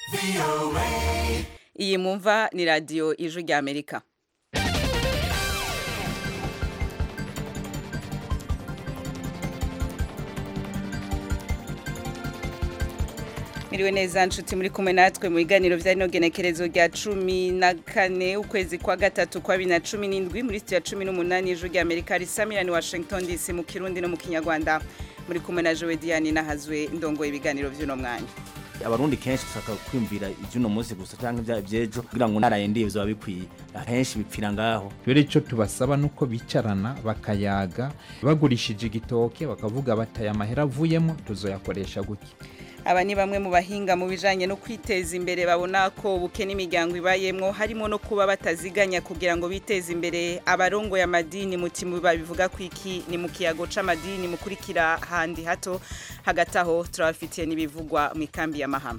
iyi mumva ni radiyo ijwi rya amerika Miriwe neza nshuti muri kumwe natwe mu biganiro vya rino genekerezo rya cumi na kane ukwezi kwa gatatu kwa bibiri na cumi n'indwi muri sitiyo ya cumi n'umunani ijwi rya amerika risamirani washington dc mu kirundi no mu kinyarwanda muri kumwe na jowe diane nahazwe ndongoye ibiganiro vy'uno mwanya abarundi kenshi dushaka kwiyumvira iby'uno munsi gusa cyangwa ibya by'ejo kugira ngo narayendiye bizoba bikwiye ahenshi bipfira ngaho rero icyo tubasaba ni uko bicarana bakayaga bagurishije igitoke bakavuga bataye amahera avuyemo tuzoyakoresha gutya aba ni bamwe mu bahinga mu bijanye no kwiteza imbere babona ko ubukene imiryango ibayemwo harimo no kuba bataziganya kugira ngo biteze imbere abarongo ya madini mutima babivuga ku iki ni mu kiyago c'amadini mukurikira handi hato hagati aho turabafitiye n'ibivugwa mu ikambi ya mahama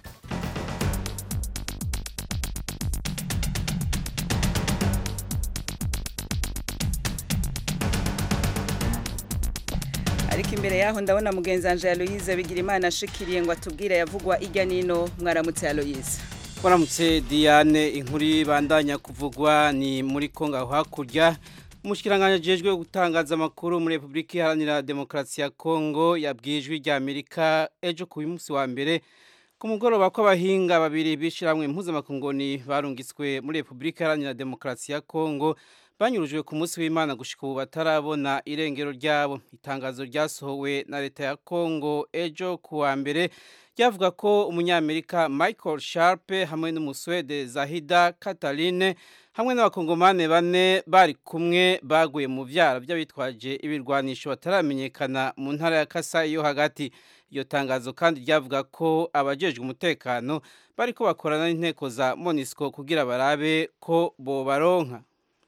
ariko imbere yaho ndabona mugenzi wanje Aloise bigira imana ashikiriye ngo atubwire yavugwa irya nino mwaramutse Aloise Waramutse Diane inkuru bandanya kuvugwa ni muri Kongo aho hakurya umushikiranganje jejwe gutangaza amakuru muri Republika Iharanira Demokarasi ya Kongo yabwijwe rya Amerika ejo ku munsi wa mbere ku mugoroba kw'abahinga babiri bishiramwe impuzamakungoni barungiswe muri Republika Iharanira Demokarasi ya Kongo banyurujwe ku munsi w'Imana gushika ubu batarabona irengero ryabo itangazo ryasohowe na leta ya Kongo ejo ku wa mbere ryavuga ko umunyamerika Michael Sharp hamwe n'umuswede Zahida Kataline hamwe n'abakongomane bane bari kumwe baguye mu vyara by'abitwaje ibirwanisho bataramenyekana mu ntara ya Kasai yo hagati iyo tangazo kandi ryavuga ko abajejwe umutekano bariko bakorana n'inteko za MONUSCO kugira barabe ko bobaronka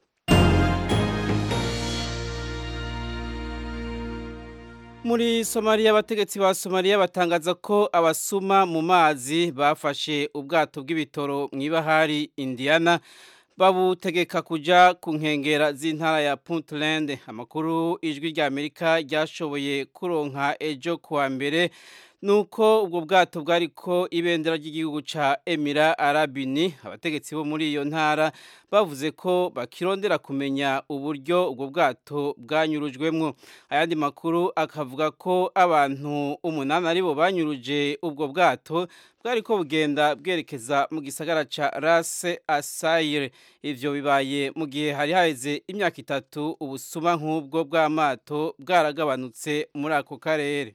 Muri Somalia abategetsi ba Somalia batangaza ko abasuma mu mazi bafashe ubwato bw'ibitoro mw'ibahari Indiana babutegeka kuja ku nkengera z'intara ya Puntland amakuru ijwi rya Amerika ryashoboye kuronka ejo kuwa mbere nuko ubwo bwato bwariko ibendera ry'igihugu ca Emira Arabini abategetsi bo muri iyo ntara bavuze ko bakirondera kumenya uburyo ubwo bwato bwanyurujwemwo ayandi makuru akavuga ko abantu umunani aribo banyuruje ubwo bwato bwariko bugenda bwerekeza mu gisagara ca Ras Asayre ivyo bibaye mu gihe hari haheze imyaka itatu ubusuma nk'ubwo bw'amato bwaragabanutse muri ako karere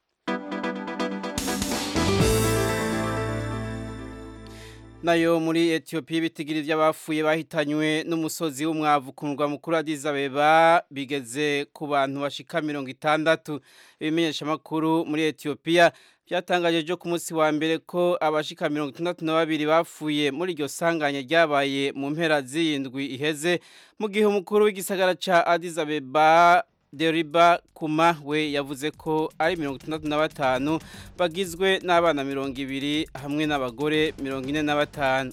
nayo muri Ethiopia ibitigiri by'abafuye bahitanywe n'umusozi w'umwavu ku murwa mukuru Addis Abeba bigeze ku bantu bashika mirongo itandatu ibimenyesha makuru muri Ethiopia byatangaje ejo ku munsi wa mbere ko abashika mirongo itandatu na babiri bafuye muri iryo sanganya ryabaye mu mpera z'iyindwi iheze mu gihe umukuru w'igisagara ca Addis Abeba Deriba Kuma we yavuze ko ari mirongo itandatu na batanu bagizwe n'abana mirongo ibiri hamwe n'abagore mirongo ine na batanu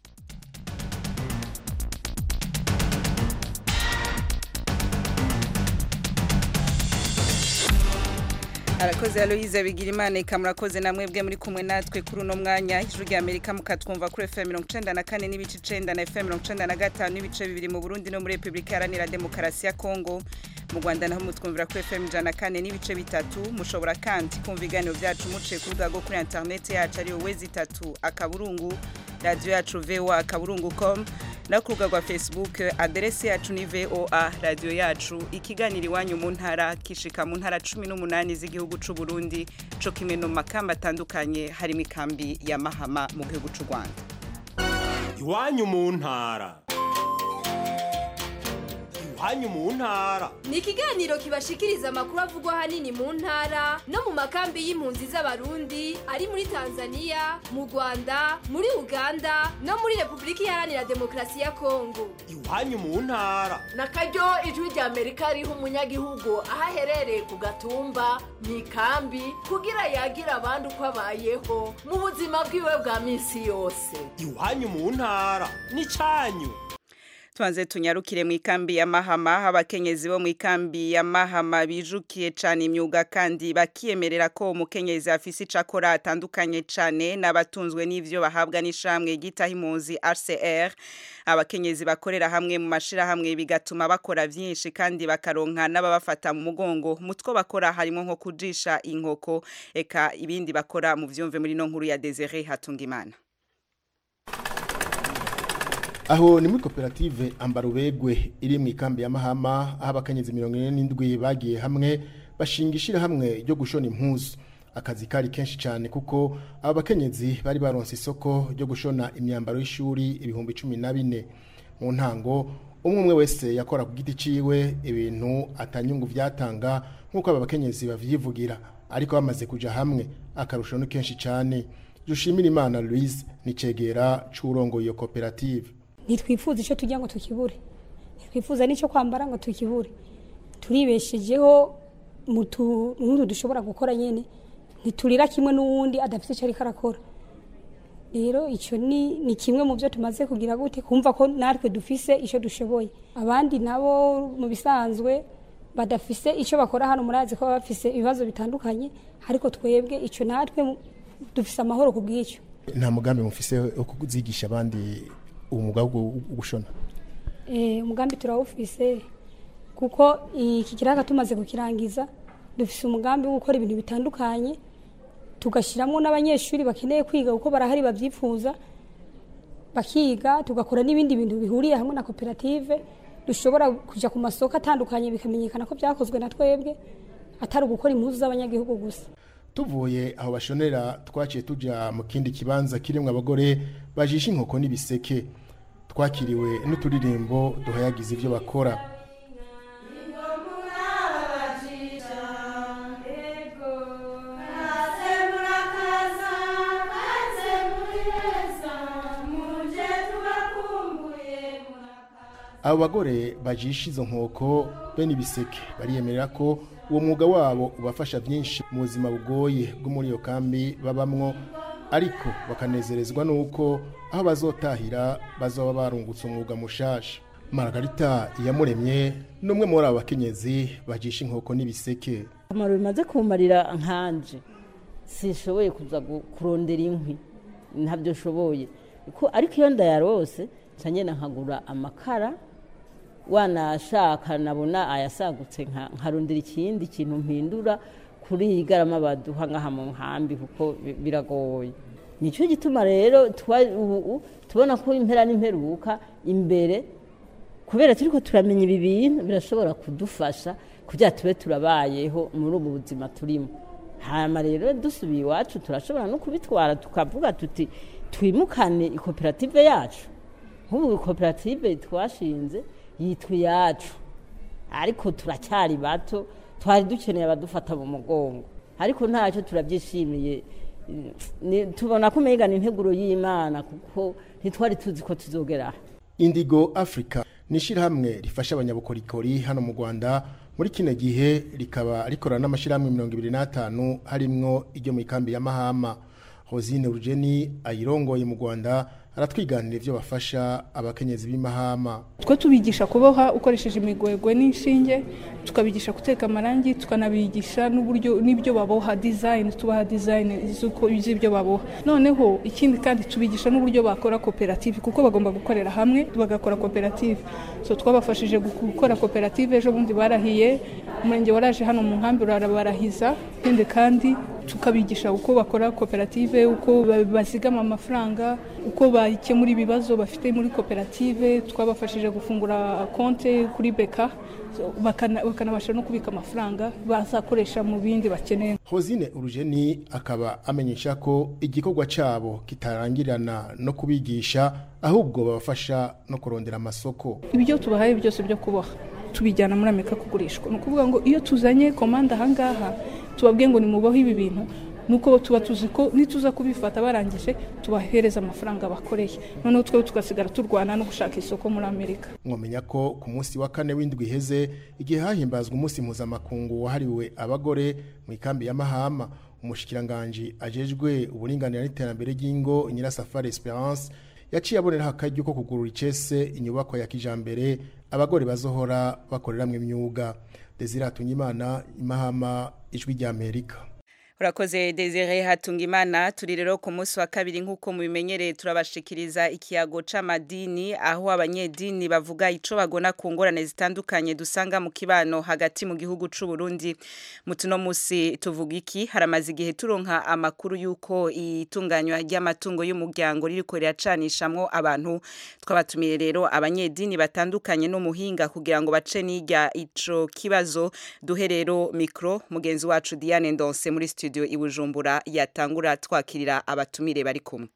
arakoze Aloise bigira imana ikamurakoze namwe bwe muri kumwe natwe kuri uno mwanya ijwi rya Amerika mukatwumva kuri FM 94 n'ibice 9 na FM 95 n'ibice bibiri mu Burundi no muri Republika Iharanira Demokarasi ya Kongo mu Rwanda naho mutwumvira kuri FM 104 n'ibice bitatu mushobora kandi kumva ibiganiro byacu muciye ku rubuga rwo kuri internet yacu ariyo wezi itatu akaburungu radio yacu VOA akaburungu.com no ku rubuga rwa Facebook aderesi yacu ni VOA radio yacu ikiganiro iwanyu mu ntara kishika mu ntara 18 z'igihugu c'u Burundi co kimwe no makamba atandukanye harimo ikambi ya Mahama mu gihugu c'u Rwanda iwanyu mu ntara iwanyu mu ntara ni ikiganiro kibashikiriza amakuru avugwa ahanini mu ntara no mu makambi y'impunzi z'abarundi ari muri tanzania mu rwanda muri uganda no muri repubulika iharanira demokarasi ya kongo iwanyu mu ntara na karyo ijwi rya amerika riha umunyagihugu aho aherereye ku gatumba mu ikambi kugira yagira abandi uko abayeho mu buzima bwiwe bwa minsi yose iwanyu mu ntara ni cyanyu tubanze tunyarukire mu ikambi ya mahama abakenyezi bo mu ikambi ya mahama bijukiye cane imyuga kandi bakiyemerera ko umukenyezi afise ico akora atandukanye cane n'abatunzwe n'ivyo bahabwa n'ishamwe gitaho impunzi RCR abakenyezi bakorera hamwe mu mashirahamwe bigatuma bakora vyinshi kandi bakaronka n'ababafata mu mugongo mutwo bakora harimo nko kujisha inkoko eka ibindi bakora mu vyumve muri no nkuru ya Desire Hatungimana aho ni muri koperative ambarubegwe iri mu ikambi ya mahama aho abakenyezi mirongo ine n'indwi bagiye hamwe bashinga ishyirahamwe ryo gushona impuzu akazi kari kenshi cyane kuko aba bakenyezi bari baronse isoko ryo gushona imyambaro y'ishuri ibihumbi cumi na bine mu ntango umwe umwe wese yakora ku giti ciwe ibintu atanyungu vyatanga nk'uko aba bakenyezi bavyivugira ariko bamaze kuja hamwe akarusho ni kenshi cyane dushimira imana louise ni cegera c'urongoye iyo koperative ntitwifuza icyo tujya ngo tukibure ntitwifuza n'icyo kwambara ngo tukibure turibeshejeho mu tuntu dushobora gukora nyine ntiturira kimwe n'uwundi adafite icyo ariko arakora rero icyo ni kimwe mu byo tumaze kugira gute kumva ko natwe dufise icyo dushoboye abandi nabo mu bisanzwe badafise icyo bakora hano murazi ko baba bafise ibibazo bitandukanye ariko twebwe icyo natwe dufise amahoro ku bw'icyo nta mugambi mufise wo kuzigisha abandi umwuga wo gushona umugambi turawufise kuko iki kiraka tumaze kukirangiza dufise umugambi wo gukora ibintu bitandukanye tugashyiramo n'abanyeshuri bakeneye kwiga kuko barahari babyifuza bakiga tugakora n'ibindi bintu bihuriye hamwe na koperative dushobora kujya ku masoko atandukanye bikamenyekana ko byakozwe na twebwe atari ugukora impuzu z'abanyagihugu gusa tuvuye aho bashonera twaciye tujya mu kindi kibanza kirimo abagore bajisha inkoko n'ibiseke twakiriwe n'uturirimbo duhayagiza ibyo bakora abo bagore bajisha izo nkoko bene ibiseke bariyemerera ko uwo mwuga wabo ubafasha byinshi mu buzima bugoye bwo muri iyo kambi babamwo ariko bakanezerezwa n'uko aho bazotahira bazaba barungutse umwuga mushasha maragarita iyamuremye ni umwe muri abo bakenyezi bajisha inkoko n'ibiseke akamaro bimaze kumarira nkanje sishoboye kuza kurondera inkwi ntabyo nshoboye ariko iyo ndayarose cyane nkagura amakara wanashaka nabona ayasagutse nkarondera ikindi kintu mpindura kuri iyi garama baduha nk'aha mu nkambi kuko biragoye nicyo gituma rero tubona ko impera n'imperuka imbere kubera turi ko turamenya ibi bintu birashobora kudufasha kugira tube turabayeho muri ubu buzima turimo hanyuma rero dusubiye iwacu turashobora no kubitwara tukavuga tuti twimukane ikoperative yacu nk'ubu koperative twashinze yitwa iyacu ariko turacyari bato twari dukeneye abadufata mu mugongo ariko ntacyo turabyishimiye tubona ko umenya ni integuro y'imana kuko ntitwari tuzi ko tuzogera indigo afurika ni ishyirahamwe rifasha abanyabukorikori hano mu rwanda muri kino gihe rikaba rikorana n'amashyirahamwe mirongo ibiri n'atanu harimwo iryo mu ikambi ya mahama hosine urugeni ayirongoye mu rwanda aratwiganira ibyo bafasha abakenyezi b'imahama twe tubigisha kuboha ukoresheje imigwegwe n'inshinge tukabigisha guteka amarangi tukanabigisha n'uburyo n'ibyo baboha design tubaha design z'ibyo baboha noneho ikindi kandi tubigisha n'uburyo bakora koperative kuko bagomba gukorera hamwe bagakora koperative so twabafashije gukora koperative ejo bundi barahiye umurenge waraje hano mu nkambi urarabarahiza ikindi kandi tukabigisha uko bakora koperative uko bazigama amafaranga uko bakemura ibibazo bafite muri koperative twabafashije gufungura konti kuri beka bakanabasha no kubika amafaranga bazakoresha mu bindi bakeneye hosine urugeni akaba amenyesha ko igikorwa cyabo kitarangirana no kubigisha ahubwo babafasha no kurondera amasoko ibyo tubahaye byose byo kuboha tubijyana muri amerika kugurishwa ni ukuvuga ngo iyo tuzanye komande ahangaha tubabwiye ngo nimubaho ibi bintu nuko tuba tuzi ko nituza kubifata barangije tubahereza amafaranga bakoreye noneho twe tugasigara turwana no gushaka isoko muri amerika mwamenya ko ku munsi wa kane w'indwi iheze igihe hahimbazwa umunsi mpuzamakungu wahariwe abagore mu ikambi ya mahama umushikiranganji ajejwe uburinganire n'iterambere ry'ingo nyirasafari esperance yaciye aboneraho akaryo ko kugurura icese inyubako ya kijambere abagore bazohora bakoreramwe imyuga Desire Hatunyimana imahama ijwi rya Amerika urakoze desire hatungimana turi rero ku munsi wa kabiri nk'uko mubimenyereye turabashikiriza ikiyago c'amadini aho abanyedini bavuga ico bagona ku ngorane zitandukanye dusanga mu kibano hagati mu gihugu c'u Burundi mu tuno musi tuvuga iki haramaze igihe turonka amakuru y'uko itunganywa ry'amatungo y'umuryango ririko riracanishamwo abantu twabatumiye rero abanyedini batandukanye n'umuhinga kugira ngo bace n'irya ico kibazo duhe rero mikro mugenzi wacu Diane Ndonse muri studio i Bujumbura yatangura twakirira abatumire bari kumwe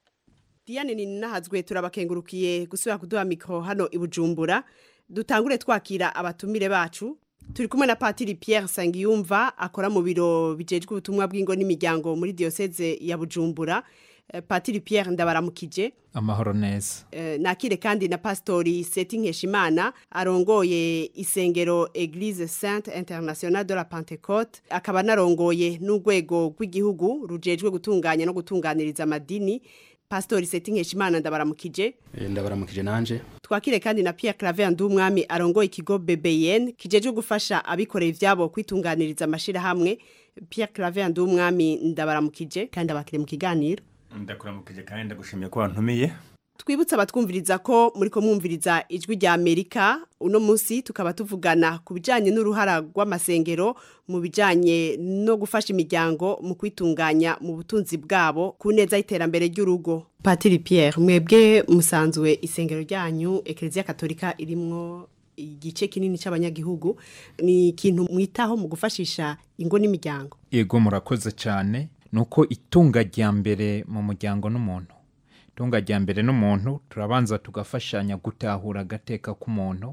Diane ni nahazwe turabakengurukiye gusubira kuduha mikro hano i Bujumbura dutangure twakira abatumire bacu turi kumwe na Patiri Pierre Sangiyumva akora mu biro bijejwe ubutumwa bw'ingo n'imiryango muri diocese ya Bujumbura Eh, Patiri Pierre ndabaramukije amahoro neza Eh, nakire kandi na pastori Seti Nkeshimana arongoye isengero Eglise Sainte Internationale de la Pentecôte akaba narongoye n'urwego rw'igihugu rujejwe gutunganya no gutunganiriza amadini pastori Seti Nkeshimana ndabaramukije ndabaramukije nanje twakire kandi na Pierre Claver Ndumwami arongoye ikigo BBN kijejwe gufasha abikorera ivyabo kwitunganiriza amashira hamwe Pierre Claver Ndumwami ndabaramukije kandi abakire mu kiganiro ndakuramukije kandi ndagushimiye ko wantumiye twibutse abatwumviriza ko muri ko mwumviriza ijwi rya Amerika uno munsi tukaba tuvugana ku bijanye n'uruhara rw'amasengero mu bijanye no gufasha imiryango mu kwitunganya mu butunzi bwabo ku neza y'iterambere ry'urugo Patiri Pierre mwebwe musanzwe isengero ryanyu Eklezia Katolika irimwo igice kinini c'abanyagihugu ni ikintu mwitaho mu gufashisha ingo n'imiryango yego murakoze cyane nuko itunga rya mbere mu muryango n'umuntu itunga rya mbere n'umuntu turabanza tugafashanya gutahura agateka k'umuntu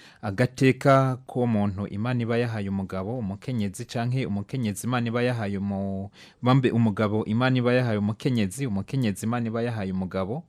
agateka k'umuntu imana iba yahaye umugabo umukenyezi canke umukenyezi imana iba yahaye umu- bambe umugabo imana iba yahaye umukenyezi umukenyezi imana iba yahaye umugabo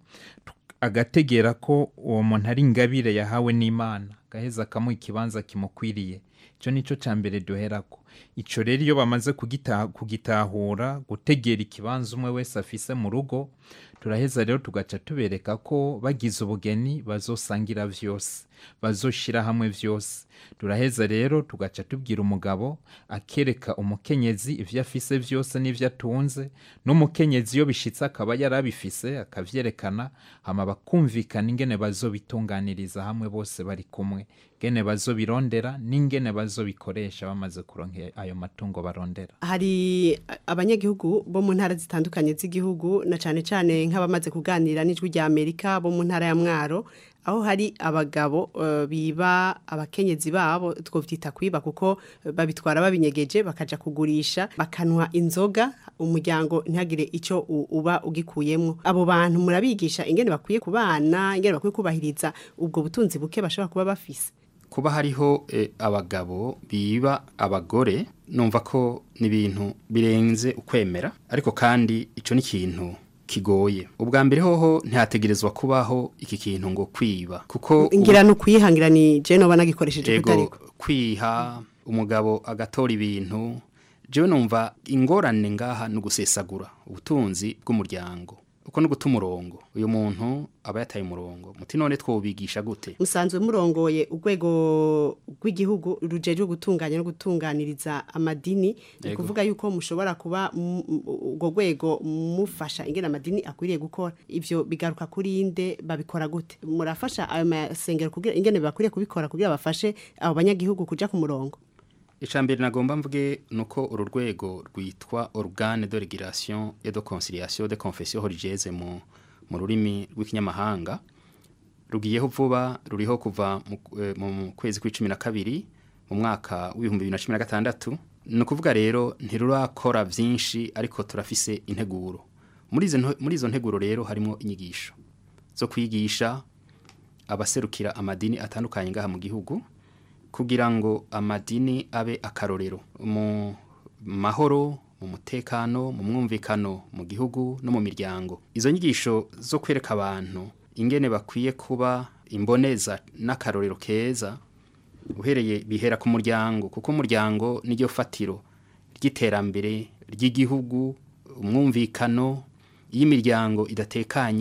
agategera ko uwo muntu ari ingabire yahawe n'imana gaheza akamuha ikibanza kimukwiriye icyo ni cyo cya mbere duherako icyo rero iyo bamaze kugita- kugitahura gutegera ikibanza umwe wese afise mu rugo turaheza rero tugaca tubereka ko bagize ubugeni bazosangira vyose bazoshira hamwe vyose turaheza rero tugaca tubwira umugabo akereka umukenyezi ivyo afise vyose n'ivyo atunze n'umukenyezi iyo bishitse akaba yarabifise akavyerekana hama bakumvikana ingene bazobitunganiriza hamwe bose bari kumwe ingene bazobirondera n'ingene bazobikoresha bamaze kuronka ayo matungo barondera hari abanyagihugu bo mu ntara zitandukanye z'igihugu na cyane cyane nk'abamaze kuganira n'ijwi rya Amerika bo mu ntara ya Mwaro aho hari abagabo eh, biba abakenyezi babo twovyita kwiba kuko eh, babitwara babinyegeje bakaja kugurisha bakanwa inzoga umuryango ntihagire ico u- uba ugikuyemwo abo bantu murabigisha ingene bakwiye kubana ingene bakwiye kubahiriza ubwo butunzi buke bashobora kuba bafise kuba hariho eh, abagabo biba abagore numva ko ni ibintu birenze ukwemera ariko kandi ico ni ikintu kigoye ubwa mbere hoho ntihategerezwa kubaho iki kintu ngo kwiba kuko ngira no kuyihangira ni je no banagikoresheje Ego, kutariko kwiha umugabo agatora ibintu jewe numva ingorane ngaha ni ugusesagura ubutunzi bw'umuryango uko ni guta umurongo uyu muntu aba yataye umurongo muti none twobigisha gute musanzwe murongoye urwego rw'igihugu rujejwe gutunganya no gutunganiriza amadini ni Yego. kuvuga yuko mushobora kuba mu- mu- urwo rwego mufasha ingene amadini akwiriye gukora ivyo bigaruka kuri inde babikora gute murafasha ayo masengero kugira ingene bakwiriye kubikora kugira bafashe abo banyagihugu kuja ku murongo icambere nagomba mvuge nuko uru rwego rwitwa organe de régulation et de conciliation de confession religieuse mu mu rurimi rw'ikinyamahanga rugiyeho vuba ruriho kuva mu, eh, mu kwezi kw'icumi na kabiri mu mwaka w'ibihumbi bibiri na cumi na gatandatu ni ukuvuga rero ntirurakora vyinshi ariko turafise integuro muri izo nto- muri izo nteguro rero harimo inyigisho zo kwigisha abaserukira amadini atandukanye ngaha mu gihugu kugira ngo amadini abe akarorero mu mahoro mu mutekano mu mwumvikano mu gihugu no mu miryango izo nyigisho zo kwereka abantu ingene bakwiye kuba imboneza n'akarorero keza uhereye bihera ku muryango kuko umuryango niryo fatiro ry'iterambere ry'igihugu umwumvikano iyo imiryango idatekanye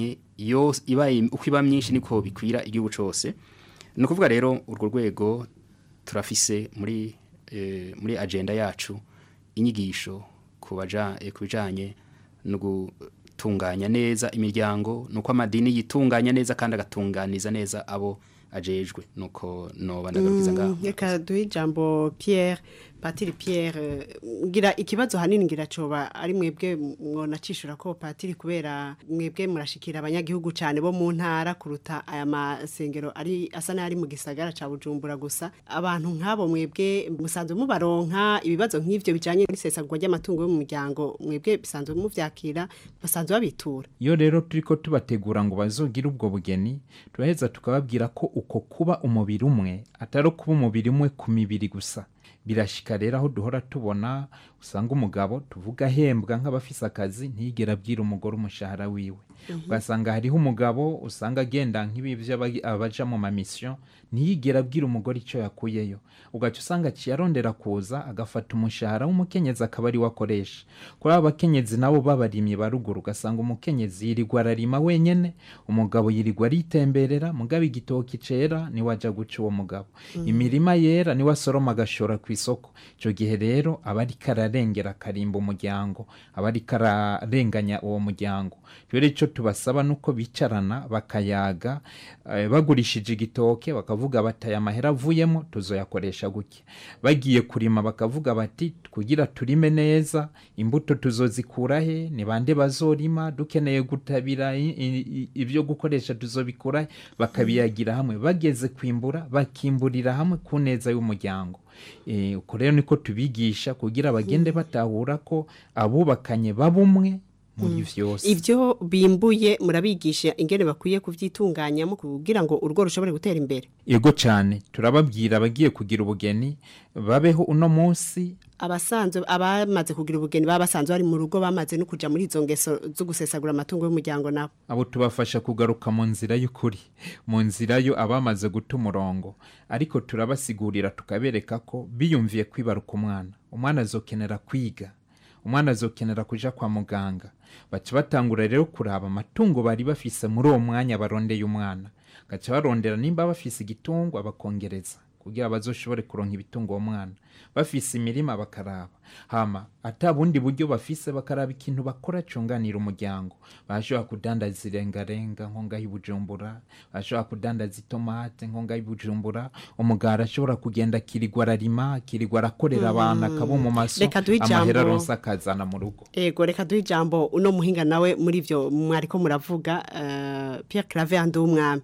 iyo ibaye uko iba myinshi niko bikwira igihugu cyose ni ukuvuga rero urwo rwego turafise muri eh, muri agenda yacu inyigisho ku baja eh, ku bijanye no gutunganya neza imiryango nuko amadini yitunganya neza kandi agatunganiza neza abo ajejwe nuko noba ndagarukiza ngaho reka duhe ijambo Pierre patiri Pierre ngira ikibazo hanini ngira coba ari mwebwe mwonacishura ko patiri kubera mwebwe murashikira abanyagihugu cyane bo mu ntara kuruta aya masengero ari asa n'ari mu gisagara ca Bujumbura gusa abantu nk'abo mwebwe musanzwe mubaronka ibibazo nk'ivyo bijanye n'isesagwa ry'amatungo yo mu muryango mwebwe bisanzwe muvyakira basanzwe babitura iyo rero turiko tubategura ngo bazogire ubwo bugeni turaheza tukababwira ko uko kuba umubiri umwe atari kuba umubiri umwe ku mibiri gusa birashika rero aho duhora tubona usanga umugabo tuvuga ahembwa nk'abafise akazi ntiyigera abwira umugore umushahara wiwe ugasanga hariho umugabo usanga agenda nk'ibi abaja mu mamisiyo ntiyigera abwira umugore icyo yakuyeyo ugaca usanga aciye arondera kuza agafata umushahara w'umukenyezi akaba ari we akoresha kuri aba bakenyezi nabo babarimye ba ruguru ugasanga umukenyezi yirirwa ararima wenyene umugabo yirirwa aritemberera mugabo igitoki cera niwe aja guca uwo mugabo imirima yera niwe asoroma agashora ku isoko icyo gihe rero aba ariko ararengera akarimba umuryango aba ariko ararenganya uwo muryango rero icyo tubasaba nuko bicarana bakayaga eh, bagurishije igitoke bakavuga bati aya mahera avuyemo tuzoyakoresha gutya bagiye kurima bakavuga bati kugira turime neza imbuto tuzozikura he ni bande bazorima dukeneye gutabira i- i- ibyo gukoresha tuzobikura he bakabiyagira hamwe bageze kwimbura bakimburira hamwe ku neza y'umuryango Eh, uko rero niko tubigisha kugira bagende batahura ko abubakanye baba umwe muri vyose ivyo bimbuye murabigisha ingene bakwiye kuvyitunganyamo kugira ngo urugo rushobore gutera imbere ego cyane turababwira abagiye kugira ubugeni babeho uno munsi abasanzwe abamaze kugira ubugeni baba basanzwe bari mu rugo bamaze no kuja muri izo ngeso zo gusesagura amatungo y'umuryango nabo abo tubafasha kugaruka mu nzira y'ukuri mu nzira yo abamaze guta umurongo ariko turabasigurira tukabereka ko biyumviye kwibaruka umwana umwana azokenera kwiga umwana azokenera kuja kwa muganga baca batangura rero kuraba amatungo bari bafise muri uwo mwanya barondeye umwana gaca barondera nimba bafise igitungwa bakongereza kugira bazoshobore kuronka ibitungo uwo mwana bafise imirima bakaraba hama ata bundi buryo bafise bakaraba ikintu bakora cunganira umuryango bashobora kudandaza irengarenga nko ngaho i bujumbura bashobora kudandaza itomate nko ngaho i bujumbura umugara ashobora kugenda akirirwa ararima akirirwa arakorera abantu akaba mu maso Reka duhe ijambo- amahera aronse akazana mu rugo ego reka duhe ijambo uno muhinga nawe muri ivyo mwariko muravuga uh, Pierre Claver Ndumwami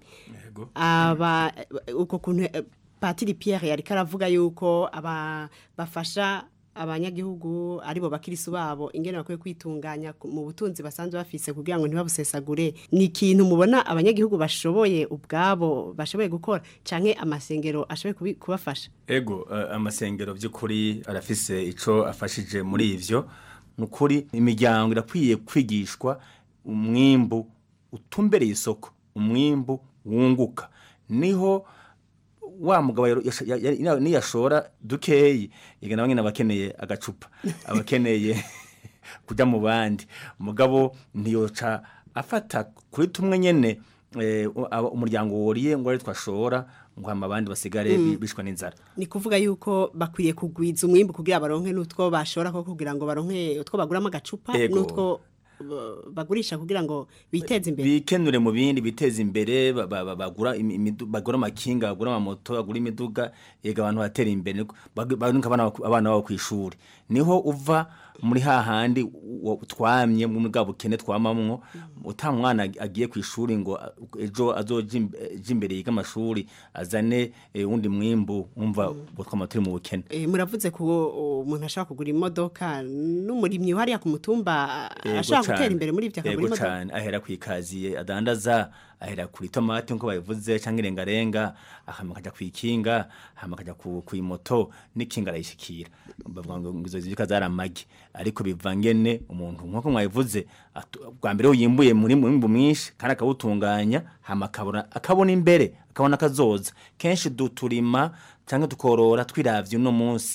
aba uko kuntu eh, Patiri Pierre yariko aravuga yuko aba bafasha abanyagihugu aribo bakirisu babo ingene bakwiye kwitunganya ku- mu butunzi basanzwe bafise kugira ngo ntibabusesagure ni ikintu mubona abanyagihugu bashoboye ubwabo bashoboye gukora canke amasengero ashoboye kubi- kubafasha Ego uh, amasengero by'ukuri arafise ico afashije muri ivyo nukuri imiryango irakwiye kwigishwa umwimbu utumbereye isoko umwimbu wunguka niho wa mugabo yaro- yasha- ya- ya- niyashora dukeyi igana bamwe abakeneye agacupa abakeneye kujya mu bandi mugabo ntiyoca afata kuri tumwe nyene eh, u- aba- umuryango woriye ngo ari twashora ngo hama abandi basigare Mm. bi- bishwa n'inzara ni kuvuga yuko bakwiriye kugwiza umwimbu kugira baronke n'utwo bashora ko kugira ngo baronke utwo baguramo agacupa Ego. n'utwo uh, bagurisha kugira ngo biteze imbere bikenure mu bindi biteza imbere ba- ba- ba- bagura imi- imidu- bagura amakinga bagura amamoto bagura imiduga yega abantu batera imbere niko- bag- banuka abana bako- abana babo ku ishuri niho uva muri hahandi wa- twamye muri bwa bukene twamamwo uta mwana ag- agiye ku ishuri ngo a- ejo azoja im- ejo imbere yiga amashuri azane eh, wundi mwimbu umva twama turi mu bukene Eh, muravuze ko uh, umuntu ashobora kugura imodoka n'umurimyi hariya ku mutumba uh, Yego ashobora cane. gutera imbere muri ivyo akagura Yego imodoka cane ahera kwikaziye adandaza ahera kuri tomate nko babivuze canke irengarenga hama akaja kwikinga hama akaja ku kuimoto n'ikinga arayishikira bavuga ngo izo zibika zaramagi ariko bivangene umuntu nko mwabivuze atu- bwa mbere yimbuye muri mwimbu mwinshi kandi akawutunganya hama akabona akabona imbere akabona akazoza kenshi duturima canke tukorora twiravye uno munsi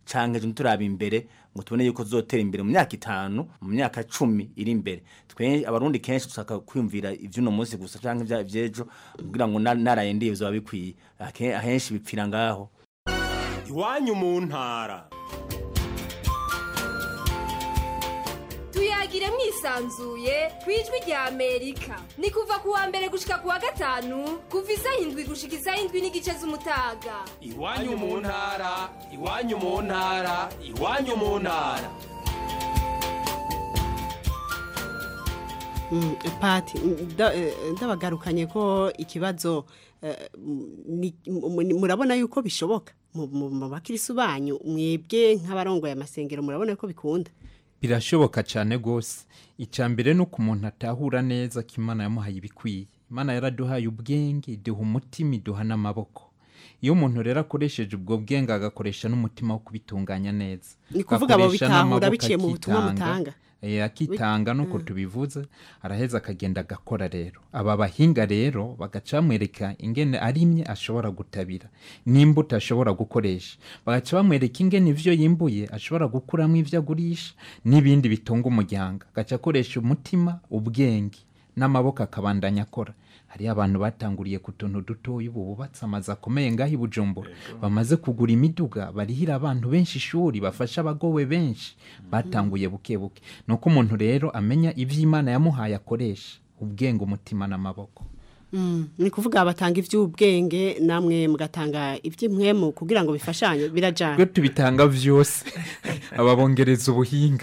canke ejo turaba imbere ngo tubone yuko zotera imbere mu myaka itanu mu myaka cumi iri imbere twe abarundi kenshi dusaka kwiyumvira ivy'uno munsi gusa canke ivya- ivy'ejo kugira ngo na- naraye ndiye bizoba bikwiye Ake- ahenshi bipfira ngaho iwanyu mu ntara tuyagire mwisanzuye ku ijwi rya amerika ni kuva ku wa mbere gushika ku wa gatanu kuva isaha indwi gushika isaha indwi n'igice z'umutaga iwanyu mu ntara iwanyu mu ntara iwanyu mu ntara Mm, pati nda- eh, ndabagarukanye ko ikibazo eh, ni- mu- ni- murabona yuko bishoboka mu mu- mu bakirisu banyu mwebwe nk'abarongoye amasengero murabona yuko bikunda birashoboka cyane rwose icya mbere ni uko umuntu atahura neza ko imana yamuhaye ibikwiye imana yaraduhaye ubwenge iduha umutima iduha n'amaboko iyo umuntu rero akoresheje ubwo bwenge agakoresha n'umutima wo kubitunganya neza Ni kuvuga abo Agakoresha bitahura n'amaboko biciye mu butumwa akitanga. mutanga? Eh, akitanga nuko tubivuze araheza akagenda agakora rero aba bahinga rero bagaca bamwereka ingene arimye ashobora gutabira n'imbuto ashobora gukoresha bagaca bamwereka ingene ivyo yimbuye ashobora gukuramo ivyo agurisha n'ibindi bitunga umuryango agaca akoresha umutima ubwenge n'amaboko akabandanya akora hariyo abantu batanguriye ku tuntu dutoya ubu bubatse amazu akomeye ngaho i bujumbura bamaze kugura imiduga barihira abantu benshi ishuri bafasha abagowe benshi batanguye buke buke ni uko umuntu rero amenya ivyo imana yamuhaye akoresha ubwenge umutima n'amaboko Mm, ni kuvuga batanga ivy'ubwenge namwe mugatanga ivy'imwemu kugira ngo bifashanye birajana twe tubitanga vyose ababongereza ubuhinga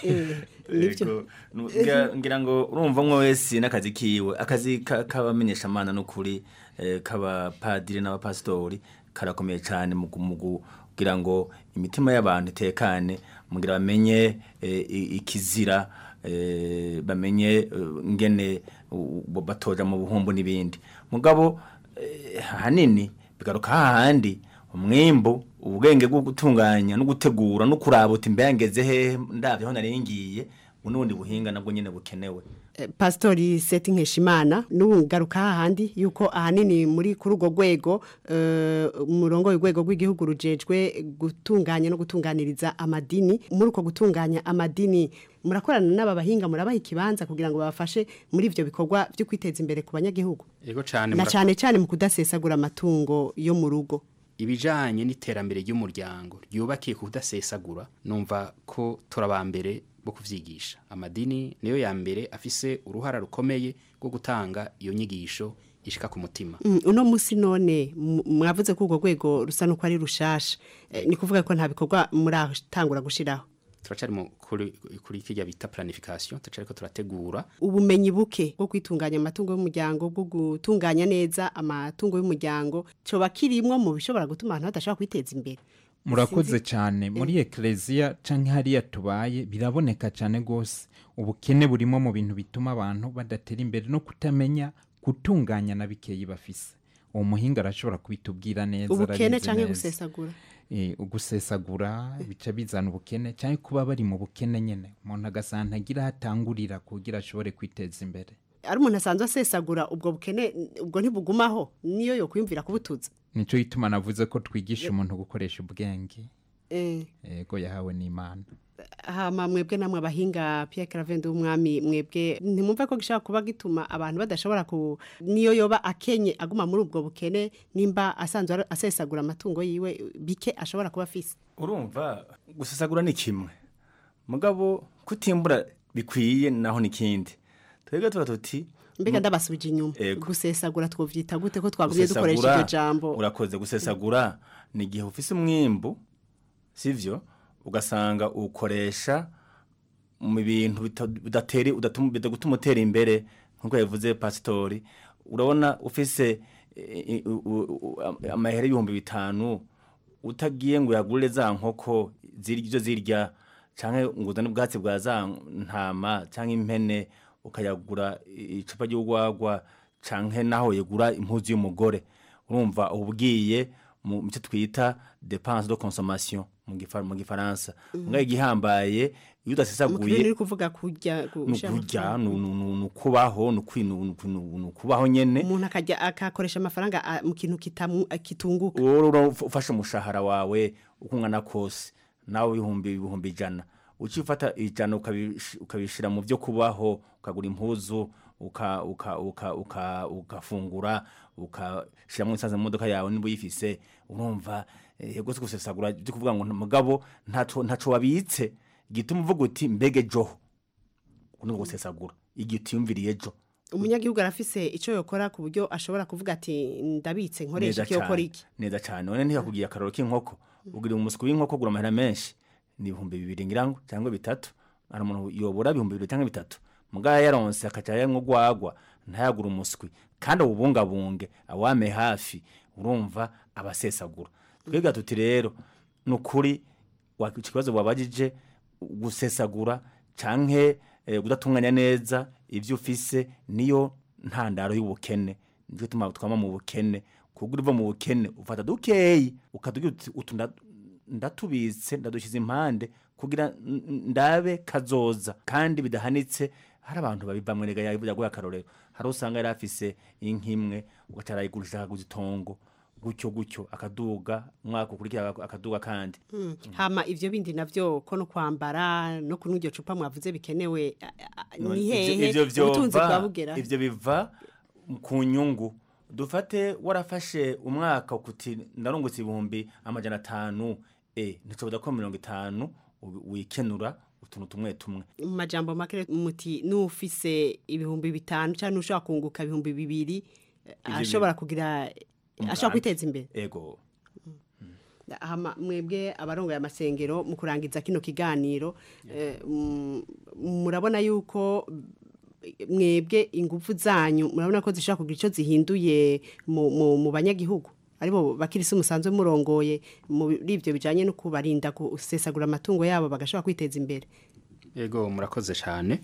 Ego, nu- ngira- ngira ngo urumva mwe wese n'akazi kiwe akazi ka- k'abamenyeshamana n'ukuri eh, k'abapadiri n'abapasitori karakomeye cyane mu gu- mu kugira ngo imitima y'abantu itekane mugira bamenye eh, i- ikizira eh, bamenye eh, ingene u- u- batoja mu buhumbu n'ibindi mugabo eh, ahanini bigaruka hahandi umwimbu ubwenge bwo gutunganya no gutegura no kuraba uti mbere ngeze hehe ndabye aho nari ngiye ubu n'ubundi buhinga nabwo nyine bukenewe Eh, Pastori Seti Nkeshimana n'ugaruka hahandi yuko ahanini muri kuri urwo rwego eh, umurongo w'urwego rw'igihugu rujejwe gutunganya no gutunganiriza amadini muri uko gutunganya amadini murakorana n'aba bahinga murabaha ikibanza kugira ngo babafashe muri ivyo bikorwa byo kwiteza imbere ku banyagihugu Ego cyane na mura- cyane cyane mu kudasesagura amatungo yo mu rugo ibijanye n'iterambere ry'umuryango ryubakiye ku kudasesagura numva ko turabambere bo kuvyigisha amadini niyo ya mbere afise uruhara rukomeye rwo gutanga iyo nyigisho ishika ku mutima Mm, uno musi none m- mwavuze ko urwo rwego rusa nuko ari rushasha Eh, ni kuvuga ko nta bikorwa muratangura gushiraho turacari mu kuri kuri kirya bita planification turacari ko turategura ubumenyi buke bwo kwitunganya amatungo y'umuryango bwo gutunganya neza amatungo y'umuryango coba kirimwo mu bishobora gutuma abantu badashobora kwiteza imbere murakoze cyane muri ekereziya cyangwa hariya tubaye biraboneka cyane rwose ubukene burimo mu bintu bituma abantu badatera imbere no kutamenya gutunganya na bikeyi bafise uwo muhinga arashobora kubitubwira neza ubukene arabizi canke neza. gusesagura Eh, ugusesagura bica bizana ubukene cyangwa kuba bari mu bukene nyine umuntu agasanga ntagira aho atangurira kugira ashobore kwiteza imbere ari umuntu asanzwe asesagura ubwo bukene ubwo ntibugumaho niyo yo kwiyumvira kubutuza nicyo gituma navuze ko twigisha umuntu gukoresha ubwenge eh yego yahawe n'imana hama mwebwe namwe abahinga Pierre Cravende w'umwami mwebwe ntimumva ko gishaka kuba gituma abantu badashobora ku niyo yoba akenye aguma muri ubwo bukene nimba asanzwe ara- asesagura amatungo yiwe bike ashobora kuba afise urumva gusesagura ni kimwe mugabo kutimbura bikwiye naho nikindi twebwe tuba tuti mbega ndabasubije inyuma Ego. gusesagura twovyita gute ko twagumye dukoresha gusesagura iryo jambo urakoze gusesagura ni igihe ufise umwimbu sivyo ugasanga ukoresha mu bintu bita- bidateri udatuma bidagutuma utera imbere nkuko yavuze pasitori urabona ufise eh, eh, u- u- u- amahera y'ibihumbi bitanu utagiye ngo uyagurire za nkoko zirya ibyo zirya canke ngo uzane ubwatsi bwa za ntama canke impene ukayagura icupa ry'urwagwa canke naho yegura impuzu y'umugore urumva ubwiye mu cyo twita dépense de consommation mu gifa- mu gifaransa ngaho igihambaye iyo mu udasesaguye kirere uri kuvuga kurya ni gushira mu ukurya kibanza. ni ni- ni- ni ukubaho ni ukwi- ni- ni- ni- ni ukubaho nyene umuntu akajya akakoresha amafaranga ah, mu kintu kitamu- ah, kitunguka wowe ura- ufashe umushahara wawe uko ungana kose nawe ibihumbi ibihumbi ijana uciye ufata ijana ukabish- ukabishira mu byo kubaho ukagura impuzu uka- uka- uka- uka- ugafungura ukashiramo insanze mu modoka yawe niba uyifise urumva eh, yego si gusesagura byo kuvuga ngo mugabo ntaco ntaco wabitse gituma uvuga uti mbege joho kuno gusesagura igihe utiyumviriye jo umunyagihugu arafise icyo yokora ku buryo ashobora kuvuga ati ndabitse nkoresha neza iki yokora cyane iki neza cyane none ntiyakubwiye akararo k'inkoko ugira umuswi w'inkoko ugura amahera menshi ni ibihumbi bibiri ngirango cyangwa bitatu hari umuntu yobora ibihumbi bibiri cyangwa bitatu mugaya yaronse akaca yanywa urwagwa ntayagura umuswi kandi awubungabunge awame hafi urumva abasesagura twebwe tuti rero ni ukuri wa- ikibazo wabajije gusesagura canke eh, kudatunganya neza ibyo ufise niyo ntandaro y'ubukene nicyo tuma twama mu bukene kuko uva mu bukene ufata dukeyi ukatugira uti utu nda- ndatubitse ndadushyize impande kugira n- n- ndabe kazoza kandi bidahanitse hari abantu babivamwe nega yaguye akarorero hari usanga yari afise inka imwe ugaca arayigurisha akaguza itongo gutyo gutyo akaduga umwaka ukurikira akaduga kandi Mm. hama ivyo bindi navyo ko no kwambara no kunywa iryo cupa mwavuze bikenewe a- a- None ni ivyo- hehe ivyo ubutunzi vyova- bwa bugera ivyo biva ku nyungu dufate warafashe umwaka ukuti ndarungutse ibihumbi amajana atanu e nticoboda ko mirongo itanu ubi- wikenura utuntu tumwe tumwe mu majambo make muti n'ufise ibihumbi bitanu cyangwa n'ushobora kunguka ibihumbi bibiri eh, Ivyo ashobora kugira umugambi. ashobora kwiteza imbere ego hama mwebwe abarongoye amasengero mu kurangiza kino kiganiro eh, mm, murabona yuko mwebwe ingufu zanyu murabona ko zishobora kugira icyo zihinduye mu, mu, mu banyagihugu aribo bakirisi umusanzwe murongoye muri ibyo bijanye no kubarinda gusesagura amatungo yabo bagashobora kwiteza imbere Ego murakoze cyane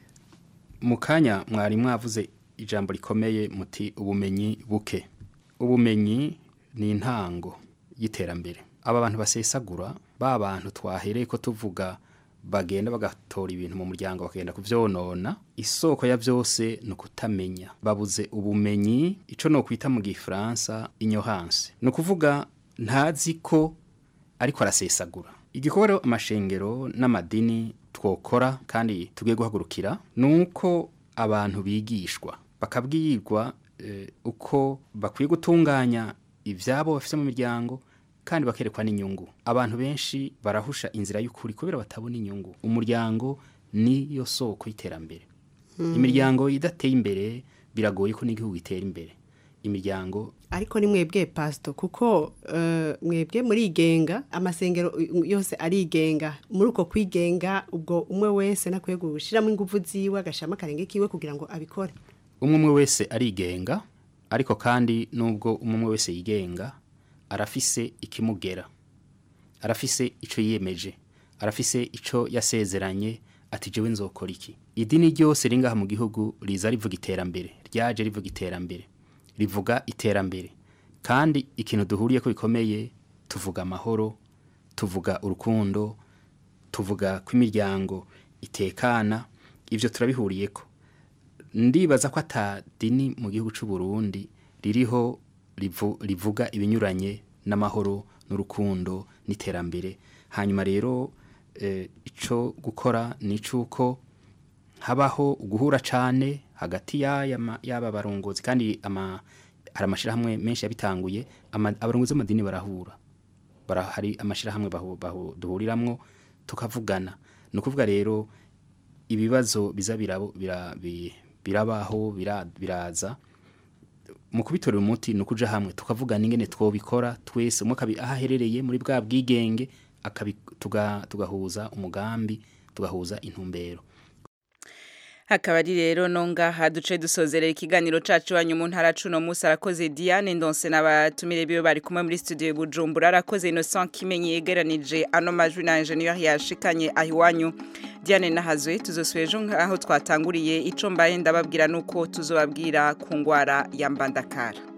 mu kanya mwari mwavuze ijambo rikomeye muti ubumenyi buke ubumenyi ni intango y'iterambere aba bantu basesagura ba bantu twahereye ko tuvuga bagenda bagatora ibintu mu muryango bakagenda kuvyonona isoko ya byose ni ukutamenya babuze ubumenyi ico no kwita mu gifaransa ignorance ni ukuvuga ntazi ko ariko arasesagura igikorwa rero amashengero n'amadini twokora kandi tugiye guhagurukira ni uko abantu bigishwa bakabwirwa eh, uko bakwiye gutunganya ibyabo bafite mu miryango kandi bakerekwa n'inyungu abantu benshi barahusha inzira y'ukuri kubera batabona inyungu umuryango niyo soko y'iterambere Hmm. imiryango idateye imbere biragoye ko n'igihugu gitera imbere imiryango ariko ni mwebwe pasito kuko eh, mwebwe murigenga amasengero uh, yose arigenga muri uko kwigenga ubwo umwe wese nakwiye gushyiramo ingufu ziwe agashyiramo akarenge kiwe kugira ngo abikore umwe umwe wese arigenga ariko kandi nubwo umwe umwe wese yigenga arafise ikimugera arafise icyo yiyemeje arafise icyo yasezeranye ati jewe nzokora iki idini ryose ringaha mu gihugu riza rivuga iterambere ryaje rivuga iterambere rivuga iterambere kandi ikintu duhuriye ko bikomeye tuvuga amahoro tuvuga urukundo tuvuga ko imiryango itekana ibyo turabihuriye ko ndibaza ko atadini mu gihugu cy'u Burundi ririho rivu- rivuga ibinyuranye n'amahoro n'urukundo n'iterambere hanyuma rero eh, ico gukora ni icuko habaho guhura cane hagati y'aya ma- y'aba barongozi kandi ama hari amashirahamwe menshi yabitanguye ama- abarongozi b'amadini barahura bara hari amashirahamwe bahu- bahu- duhuriramwo tukavugana ni ukuvuga rero ibibazo biza birabo- bira- bi- birabaho bira- biraza mu kubitorera umuti ni ukuja hamwe tukavugana ingene twobikora twese umwe akabi aho aherereye muri bwa bwigenge akabi- tuga- tugahuza umugambi tugahuza intumbero hakaba ari rero no ngaha duce dusozerera ikiganiro cacu wanyu mu ntara cuno musi arakoze Diane Ndonse n'abatumire biwe bari kumwe muri studio Bujumbura arakoze Innocent Kimenyi yegeranije ano majwi na ingenieur yashikanye aho iwanyu Diane nahazwe tuzosubira ejo aho twatanguriye ico mbaye ndababwira nuko tuzobabwira ku ngwara ya mbandakara